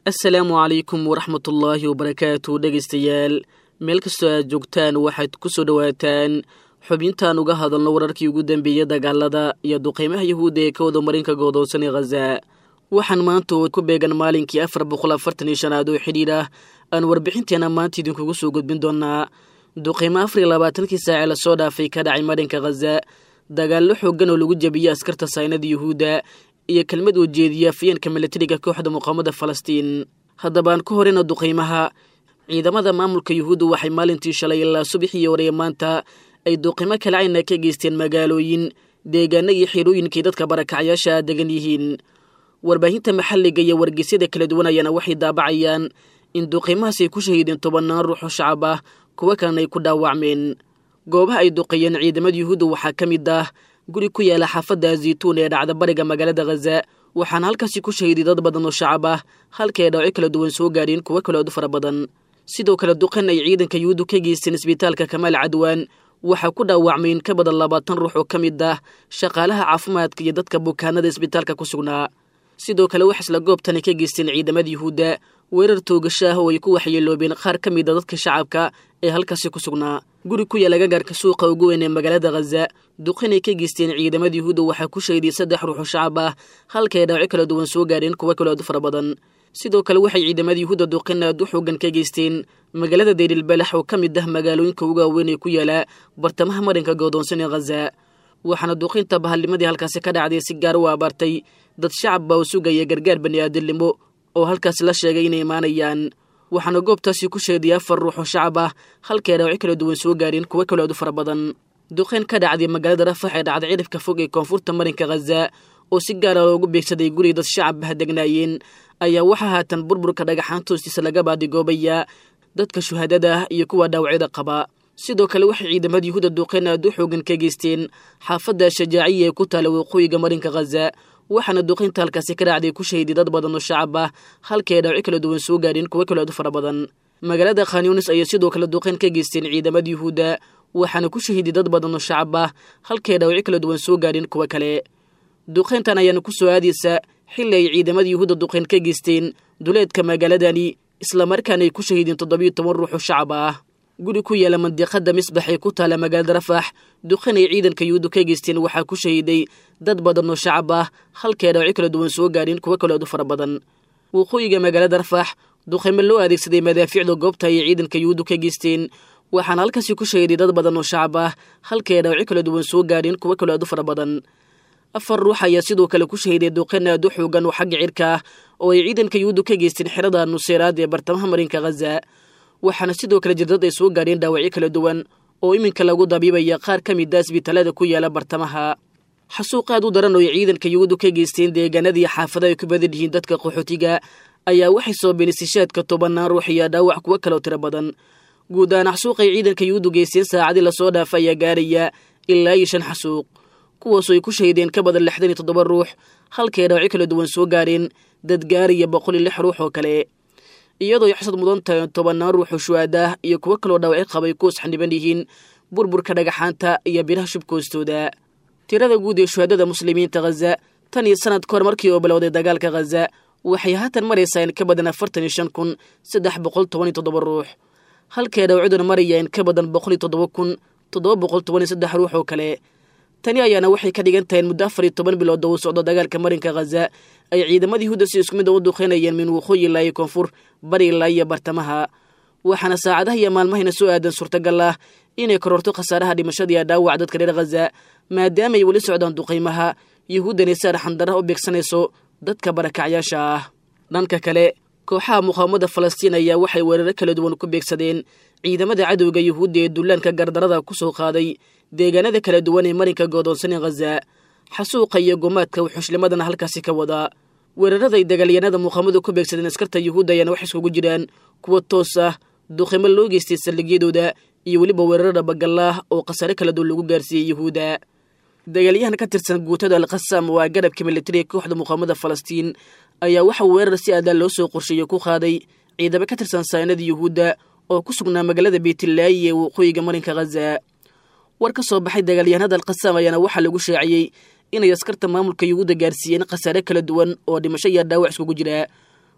assalaamu calaykum waraxmatullaahi wabarakaatu dhegaystayaal meel kastoo aad joogtaan waxaad ku soo dhowaataan xubintaan uga hadalno wararkii ugu dambeeyey dagaalada iyo duqeymaha yahuudda ee ka wada marinka godoonsan ee khaza waxaan maanta oo ku beegan maalinkii afar boqol afartan iyo shanaad oo xidhiidh ah aan warbixinteena maanta idinkugu soo gudbin doonaa duqeymo afar iyo labaatankii saacee lasoo dhaafay ka dhacay marinka khaza dagaallo xooggan oo lagu jebiyey askarta saynada yuhuudda iyo kelmad uu jeediya afyeenka milatariga kooxda muqaamada falastiin haddabaan ka horeyna duqeymaha ciidamada maamulka yuhuudda waxay maalintii shalay ilaa subaxii horeye maanta ay duqeymo kalacayna ka geysteen magaalooyin deegaano iyo xirooyinkay dadka barakacyaasha degan yihiin warbaahinta maxalliga iyo wargeysyada kala duwan ayaana waxay daabacayaan in duqeymahaas ay ku shahiideen tobannaan ruux oo shacab ah kuwo kalena ay ku dhaawacmeen goobaha ay duqeeyeen ciidamada yuhuudda waxaa ka mid ah guri ku yaala xaafadda zaytuun ee dhacda bariga magaalada khaza waxaana halkaasi ku shahiiday dad badan oo shacab ah halka ay dhaawaco kala duwan soo gaadheen kuwo kaleood fara badan sidoo kale duqan ay ciidanka yuhuuddu ka geysteen isbitaalka kamaal cadwaan waxaa ku dhaawacmay in ka badan labaatan ruux oo ka mid ah shaqaalaha caafimaadka iyo dadka bukaanada isbitaalka ku sugnaa sidoo kale wax isla goobtani ka geysteen ciidamada yuhuudda weerar toogasho ah oo ay ku waxyeeloobeen qaar ka mid a dadka shacabka ee halkaasi ku sugnaa guri ku yaala gagaarka suuqa ugu weyn ee magaalada khaza duqinay ka geysteen ciidamada yuhuudda waxaa ku shahiday saddex ruux oo shacab ah halka ay dhaawaco kala duwan soo gaadheen kuwo kaleood fara badan sidoo kale waxay ciidamada yuhuudda duqin aad u xoogan ka geysteen magaalada dayrilbalax oo ka mid ah magaalooyinka ugu waaweyn ee ku yaala bartamaha marinka goodoonsan ee khaza waxaana duqinta bahalnimadii halkaasi ka dhacday si gaar u abaartay dad shacab baa u sugaya gargaar bani'aadamnimo oo halkaas la sheegay inay imaanayaan waxaana goobtaasi ku sheeday afar ruux oo shacab ah halkay dhaawaco kala duwan soo gaareen kuwo kaleood u fara badan duqeyn ka dhacday magaalada rafax ee dhacday cidhifka fog ee koonfurta marinka khaza oo si gaara loogu beegsaday guri dad shacab ah degnaayeen ayaa waxaa haatan burburka dhagaxaanta hoostiisa laga baadigoobayaa dadka shuhadada ah iyo kuwa dhaawacyada qaba sidoo kale waxay ciidamada yuhuudda duqeyn aad u xoogan ka geysteen xaafadda shajaaciya ee ku taala waqooyiga marinka khaza waxaana duqeynta halkaasi ka dhacday ku shahiday dad badan oo shacab ah halkay dhaawaco kala duwan soo gaadheen kuwo kaleood fara badan magaalada khanyunis ayay sidoo kale duqeyn ka geysteen ciidamada yuhuudda waxaana ku shahiday dad badan oo shacab ah halkay dhaawaco kala duwan soo gaadheen kuwo kale duqeyntan ayaana ku soo aadaysa xilli ay ciidamada yuhuudda duqeyn ka geysteen duleedka magaaladani islamarkaana ay ku shahiideen toddobiyo toban ruux oo shacab ah guri ku yaala mandiqada misbax ee ku taala magaalada rafax duqeyn ay ciidanka yuhuudda ka geysteen waxaa ku shahiiday dad badan oo shacab ah halkay dhaawaco kala duwan soo gaadheen kuwo kaleood u fara badan waqooyiga magaalada rafax duqeymo loo adeegsaday madaafiicda goobta ayay ciidanka yuhuuddu ka geysteen waxaana halkaasi ku shahiday dad badan oo shacab ah halkay dhaawaco kala duwan soo gaadheen kuwo kaleood u fara badan afar ruux ayaa sidoo kale ku shahiday duqeyn aad u xoogan oo xagga cirka ah oo ay ciidanka yuhuuddu ka geysteen xerada nuseeraad ee bartamaha marinka khaza waxaana sidoo kale jirdad ay soo gaadheen dhaawacyo kala duwan oo iminka lagu dabiibaya qaar ka mid a isbitaalada ku yaala bartamaha xasuuq aad u daran oo ay ciidanka yuhuuddu ka geysteen deegaanadii xaafada ay ku badan yihiin dadka qaxootiga ayaa waxay sababeen istishaadka tobannaan ruux iyo dhaawac kuwo kaloo tiro badan guud ahaan xasuuqay ciidanka yuhuuddu geysteen saacadii lasoo dhaafa ayaa gaaraya ilaa iyo shan xasuuq kuwaasoo ay ku shahideen ka badan lixdan iyo toddoba ruux halkay dhaawacyo kala duwan soo gaareen dad gaaraya boqol iyo lix ruux oo kale iyadoo ay xasad mudan tahay tobannaan ruux oo shuhaadah iyo kuwo kaloo dhaawacyo qabay kuwas xaniban yihiin burburka dhagaxaanta iyo biraha shubka hoostooda tirada guud ee shuhadada muslimiinta khaza tan iyo sanad kahor markii oo bilowday dagaalka khaza waxay haatan maraysaa in ka badan afartan iyo shan kun saddex boqol toban iyo toddoba ruux halkay dhaawacduna maraya in ka badan boqol iyo toddoba kun toddoba boqol toban iyo saddex ruux oo kale tani ayaana waxay ka dhigan tahay in muddo afar iyo toban bilood oo uu socdo dagaalka marinka khaza ay ciidamada yuhuudda si isku mid a u duqeynayeen min waqooyi ilaa iyo koonfur bari ilaa iyo bartamaha waxaana saacadaha iyo maalmahayna soo aadan suurtagal ah inay kororto khasaaraha dhimashada iyo dhaawac dadka reer khaza maadaama ay weli socdaan duqaymaha yuhuuddani si arxandara u beegsanayso dadka barakacyaasha ah dhanka kale kooxaha muqaawamada falastiin ayaa waxay weeraro kala duwan ku beegsadeen ciidamada cadowga yuhuudda ee dullaanka gardarada ku soo qaaday deegaanada kala duwan ee marinka goodoonsanee khaza xasuuqa iyo gumaadka wuxushlimadana halkaasi ka wadaa weeraraday dagaalyanada muqaamadu ku beegsadeen askarta yuhuudda ayaana wax iskugu jiraan kuwa toos ah duqimo loo geystay saldhigyadooda iyo weliba weerarada bagallaah oo khasaare kala duwan lagu gaarsiiyey yuhuudda dagaalyahan ka tirsan guutada alkhasaam waa garabka militariga kooxda muqaamada falastiin ayaa waxa weerar si aadaan loo soo qorsheeyo ku qaaday ciidamo ka tirsan saynada yuhuudda oo ku sugnaa magaalada beytlaayi ee waqooyiga marinka khaza war ka soo baxay dagaalyahanada alkhasaam ayaana waxaa lagu shaaciyey inay askarta maamulka yuhuudda gaarsiiyeen khasaare kala duwan oo dhimasho iyo dhaawac iskugu jira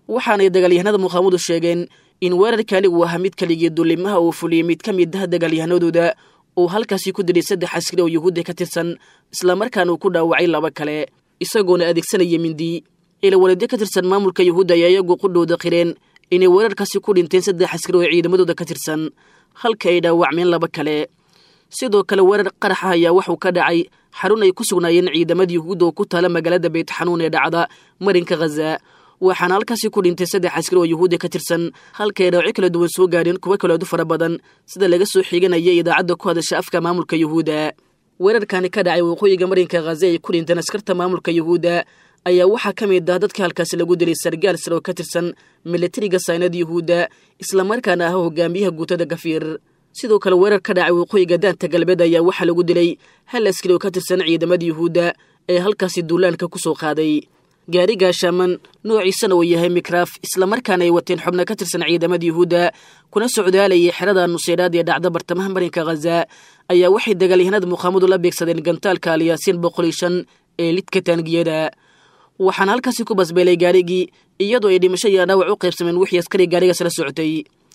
waxaanay dagaalyahanada muqaamadu sheegeen in weerarkani uu ahaa mid keligii dulimaha uu fuliyey mid ka mid ah dagaalyahanadooda uu halkaasi ku dilay saddex askari oo yuhuudda ka tirsan islamarkaana uu ku dhaawacay laba kale isagoona adeegsanaya mindi ilawaladyo ka tirsan maamulka yuhuudda ayaa iyagu qudhowda qireen inay weerarkaasi ku dhinteen saddex askari oo ciidamadooda ka tirsan halka ay dhaawacmeen laba kale sidoo kale weerar qarax ah ayaa waxuu ka dhacay xarun ay ku sugnaayeen ciidamada yuhuudda oo ku taala magaalada beytxanuun ee dhacda marinka khaza waxaana halkaasi ku dhintay saddex askari oo yuhuudda ka tirsan halka ay dhaawacyo kala duwan soo gaadheen kuwo kaleedu fara badan sida laga soo xiganaya idaacadda ku hadasha afka maamulka yuhuudda weerarkani ka dhacay waqooyiga marinka khaza ay ku dhinteen askarta maamulka yuhuudda ayaa waxaa ka mid ah dadka halkaasi lagu dilay sargaal sare oo ka tirsan milatariga saynada yuhuudda islamarkaana ah hogaamiyaha guutada gafiir sidoo kale weerar ka dhacay waqooyiga daanta galbeed ayaa waxaa lagu dilay hal askari oo ka tirsan ciidamada yuhuudda ee halkaasi duulaanka ku soo qaaday gaari gaashaaman noociisana uu yahay mikraaf islamarkaana ay wateen xubno ka tirsan ciidamada yuhuudda kuna socdaalayay xerada nuseyraad ee dhacda bartamaha marinka khaza ayaa waxay dagaalyahanada muqaamadu la beegsadeen gantaalka alyaasiin boqol iyo shan ee lidka taangiyada waxaana halkaasi ku basbeelay gaarigii iyadoo ay dhimasho iyo dhaawac u qaybsameen wixii askari gaarigaas la socotay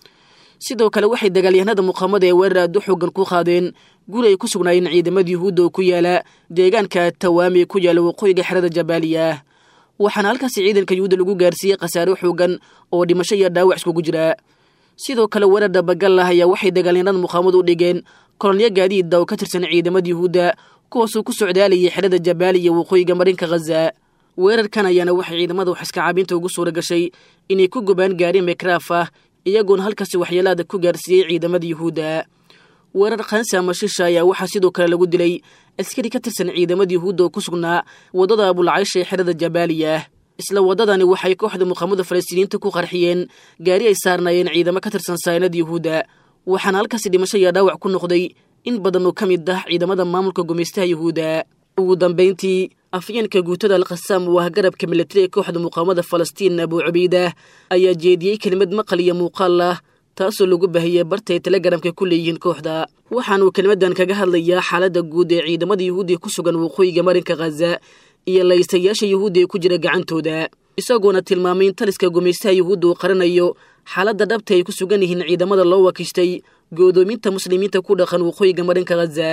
sidoo kale waxay dagaalyahanada muqaamada ee weerar aad u xoogan ku qaadeen guri ay ku sugnaayeen ciidamada yuhuudda oo ku yaala deegaanka tawaami ku yaala waqooyiga xerada jabaaliya waxaana halkaasi ciidanka yuhuudda lagu gaarsiiyey khasaare xoogan oo dhimasho iyo dhaawac iskugu jira sidoo kale weerar dabagal ah ayaa waxay dagaalyahanada muqaamadu u dhigeen kolonyo gaadiidda oo ka tirsan ciidamada yuhuudda kuwaasuu ku socdaalayay xerada jabaaliya waqooyiga marinka khaza weerarkan ayaana waxay ciidamada wax iska caabinta ugu suura gashay inay ku gubaan gaari mekraaf ah iyagoona halkaasi waxyeelaada ku gaarsiiyey ciidamada yuhuudda weerar khansi ama shisha ayaa waxaa sidoo kale lagu dilay askari ka tirsan ciidamada yuhuudda oo ku sugnaa waddada abulcaysha ee xerada jabaaliya isla waddadani waxay kooxda muqaamada falastiiniyiinta ku qarxiyeen gaari ay saarnaayeen ciidamo ka tirsan saynada yuhuudda waxaana halkaasi dhimasho iyo dhaawac ku noqday in badan oo ka mid ah ciidamada maamulka gumaystaha yuhuudda ugu dambayntii afyeenka guutada alkhasaam oo ah garabka milatari ee kooxda muqaamada falastiin abuu cubaydah ayaa jeediyey kelimad maqal iyo muuqaal ah taasoo lagu baahiyey barta ay telegaramka ku leeyihiin kooxda waxaanuu kelimadan kaga hadlayaa xaaladda guud ee ciidamada yuhuudiya ku sugan waqooyiga marinka khaza iyo laystayaasha yuhuudda ee ku jira gacantooda isagoona tilmaamay in taliska gumaystaha yuhuudda uu qaranayo xaaladda dhabta ay ku sugan yihiin ciidamada loo wakiishtay go'doominta muslimiinta ku dhaqan waqooyiga marinka khaza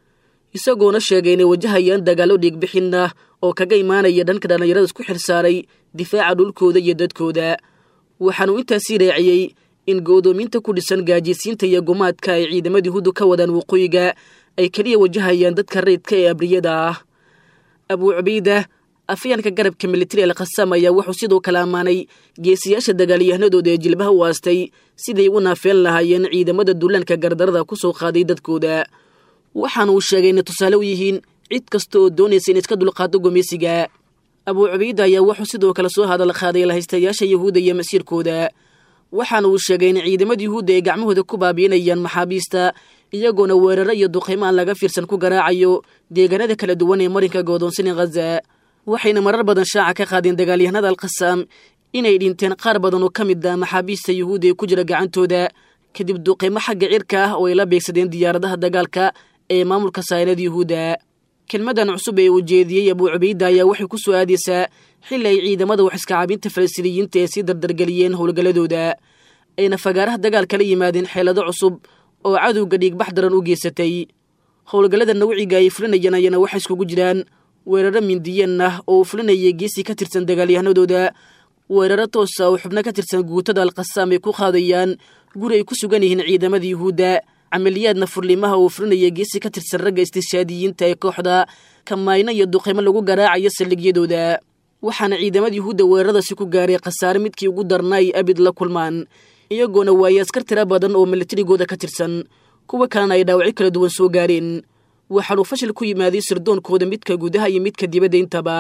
isagoona sheegay inay wajahayaan dagaallo dhiigbixin ah oo kaga imaanaya dhanka dhallinyarada isku xilsaaray difaaca dhulkooda iyo dadkooda waxaanuu intaasii raaciyey in go'doominta ku dhisan gaajisiinta iyo gumaadka ay ciidamada yuhuuddu ka wadaan waqooyiga ay keliya wajahayaan dadka rayidka ee abriyada ah abuu cubayda afyaanka garabka militari alkhasaam ayaa wuxuu sidoo kale ammaanay geesiyaasha dagaalyahanadooda ee jilbaha u aastay siday u naafeen lahaayeen ciidamada duulaanka gardarada ku soo qaaday dadkooda waxaana uu sheegay inay tusaale u yihiin cid kasta oo doonaysa in iska dulqaado gumaysiga abuu cubayda ayaa wuxuu sidoo kale soo hadal qaaday lahaystayaasha yuhuudda iyo masiirkooda waxaana uu sheegay in ciidamada yuhuudda ay gacmahooda ku baabiinayaan maxaabiista iyagoona weeraro iyo duqaymo aan laga fiirsan ku garaacayo deegaanada kala duwan ee marinka goodoonsani khaza waxayna marar badan shaaca ka qaadeen dagaalyahanada alkhasaam inay dhinteen qaar badan oo ka mid ah maxaabiista yuhuudda ee ku jira gacantooda kadib duqaymo xagga cirka ah oo ay la beegsadeen diyaaradaha dagaalka ee maamulka saynada yuhuudda kelmadan cusub ee uu jeediyey abuu cubayda ayaa waxay ku soo aadaysaa xilli ay ciidamada wax iskacaabinta falastiiniyiinta ee sii dardargeliyeen howlgalladooda ayna fagaaraha dagaalka la yimaadeen xeelado cusub oo cadowga dhiigbax daran u geysatay howlgallada nawciga ay fulinayeen ayana waxay iskugu jiraan weeraro mindiyeen ah oo uu fulinayay geesi ka tirsan dagaalyahanadooda weeraro toosa oo xubno ka tirsan guutada alkhasaam ay ku qaadayaan guri ay ku sugan yihiin ciidamada yuhuudda camaliyaadna furlimaha uu fulinaya geesi ka tirsan ragga istishaadiyiinta ee kooxda kamayno iyo duqaymo lagu garaacayo saldhigyadooda waxaana ciidamada yuhuudda weeraradaasi ku gaaray khasaare midkii ugu darna ay abid la kulmaan iyagoona waayey askar tira badan oo milatarigooda ka tirsan kuwa kalena ay dhaawacyo kala duwan soo gaareen waxaanuu fashil ku yimaaday sirdoonkooda midka gudaha iyo midka dibadda intaba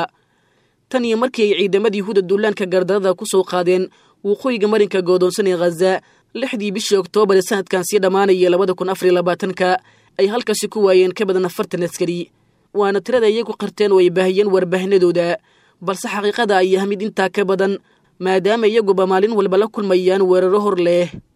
tan iyo markii ay ciidamada yuhuudda duulaanka gardarada ku soo qaadeen waqooyiga marinka goodoonsan ee khaza lixdii bishii oktoobar ee sanadkan sii dhammaanaya labada kun afariyo labaatanka ay halkaasi ku waayeen ka badan afartan askari waana tirada iyagu qirteen oo ay baahiyeen warbaahinadooda balse xaqiiqada ay ah mid intaa ka badan maadaama iyaguba maalin walba la kulmayaan weeraro hor leh